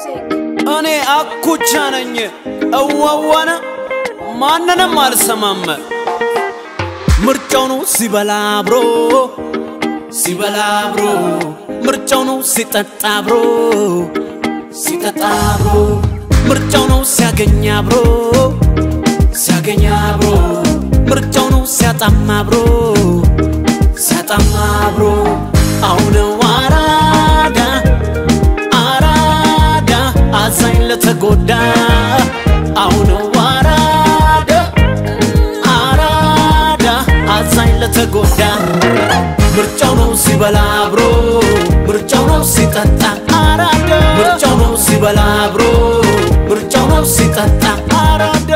music. እኔ አኩቻ ነኝ እዋዋነ ማንንም አልሰማም ምርጫው ነው ሲበላ አብሮ ሲበላ አብሮ ምርጫው ነው ሲጠጣ አብሮ ሲጠጣ አብሮ ምርጫው ነው ሲያገኝ አብሮ ሲያገኝ አብሮ ምርጫው ነው ሲያጣም አብሮ ሲያጣም አብሮ አሁን አራዳ አራዳ አዛኝ ለተጎዳ አሁን አራዳ አራዳ አዛኝ ለተጎዳ ምርጫው ነው ሲበላ አብሮ ምርጫው ነው ሲጠጣ አራዳ ምርጫው ነው ሲበላ አብሮ ምርጫው ነው ሲጠጣ አራዳ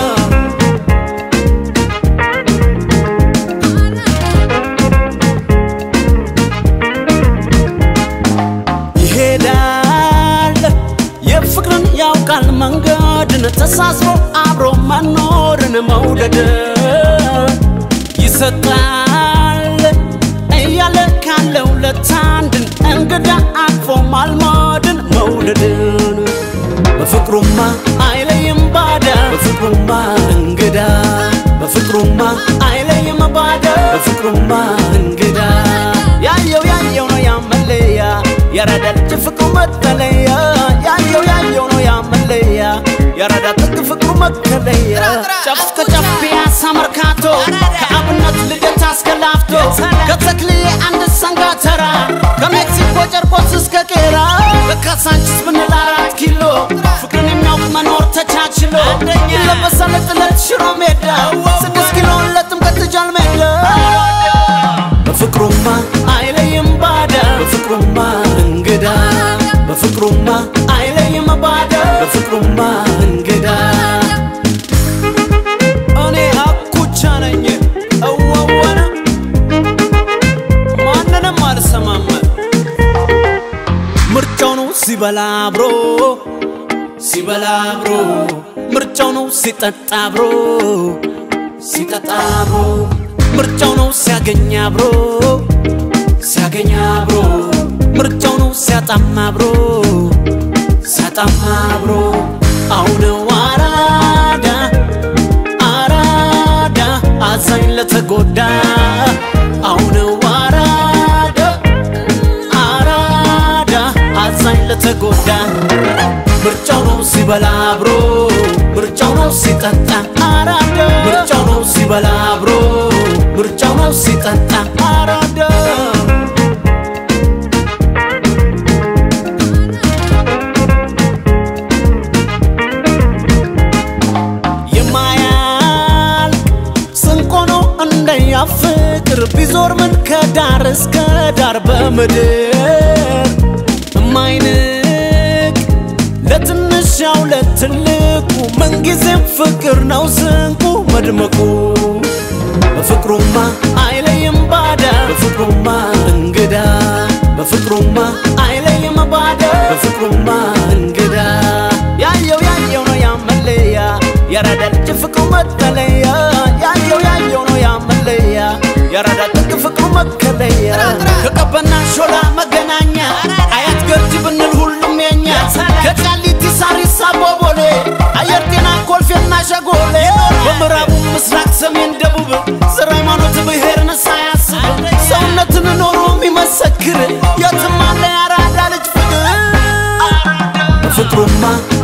ይሄዳል የፍቅርን ያውቃል መንገድን ተሳስሮ አብሮ መኖርን መውደድ ይሰጣል እያለ ካለው ለታንድን እንግዳ አቅፎ ማልመድን መውደድን በፍቅሩማ አይለይም ባዳ በፍቅሩማ እንግዳ በፍቅሩማ አይለይም ባዳ በፍቅሩማ እንግዳ ያየው ያየው ነው ያመለያ የረዳ ልጅ ፍቅሩ መጠለያ ያየው ያየው ነው ያመለያ የረዳ ጥግ ፍቅሩ መከለያ ጫፍ እስከ ጫፍ ፒያሳ መርካቶ ከአብነት ልደታ እስከ ላፍቶ ከተክልዬ አንድ ሰንጋ ተራ ከሜክሲኮ ጨርቆስ እስከ ቄራ ከካሳንቺስ ብንል አራት ኪሎ ፍቅርን የሚያውቅ መኖር ተቻችሎ ይለበሳል ጥለት ሽሮ ሜዳ ስድስት ኪሎ ለጥምቀት ጃል ሜዳ በፍቅሩማ አይለይም ባዳ በፍቅሩማ እንግዳ በፍቅሩማ አይለይም ባዳ በፍቅሩማ እንግዳ እኔ አኩቻ ነኝ እዋዋነ ማንንም አልሰማም ምርጫው ነው ሲበላ አብሮ ሲበላ አብሮ ምርጫው ነው ሲጠጣ አብሮ ሲጠጣ አብሮ ምርጫው ነው ሲያገኝ አብሮ ሲያገኝ አብሮ ምርጫው ነው ሲያጣም አብሮ ሲያጣም አብሮ አሁን አራዳ አራዳ አዛኝ ለተጎዳ አሁን አራዳ አራዳ አዛኝ ለተጎዳ ምርጫው ነው ሲበላ አብሮ ምርጫው ነው ሲጠጣ አራዳ ምርጫው ነው ሲበላ አብሮ ምርጫው ነው ሲጠጣ አራዳ የማያል ስንቆ ነው እንደኛ ፍቅር ቢዞር ምን ከዳር እስከ ዳር በምድር እማይንቅ ለትንሻው ለትልቁ ምንጊዜም ፍቅር ነው ስንቁ መድመቁ በፍቅሩማ አይለይም ባዳ በፍቅሩማ እንግዳ በፍቅሩማ አይለይም ባዳ በፍቅሩማ እንግዳ ያየው ያየው ነው ያመለያ የረዳ ልጅ ፍቅሩ መጠለያ ያየው ያየው ነው ያመለያ የረዳ ጥግ ፍቅሩ መከለያ ከቀበና ሾላ መገናኛ አያት ገርጂ ብንል ሁሉም የኛ ከቃሊቲ ሳሪስ አቦቦሌ አየር ጤና ኮልፌና ሸጎሌ በምዕራቡ ምስራቅ ሰሜን ደቡብ ዘር ሃይማኖት ብሔርን ሳያስብ ሰውነትን ኖሮ የሚመሰክር የትም አለ ያራዳ ልጅ ፍቅር በፍቅሩማ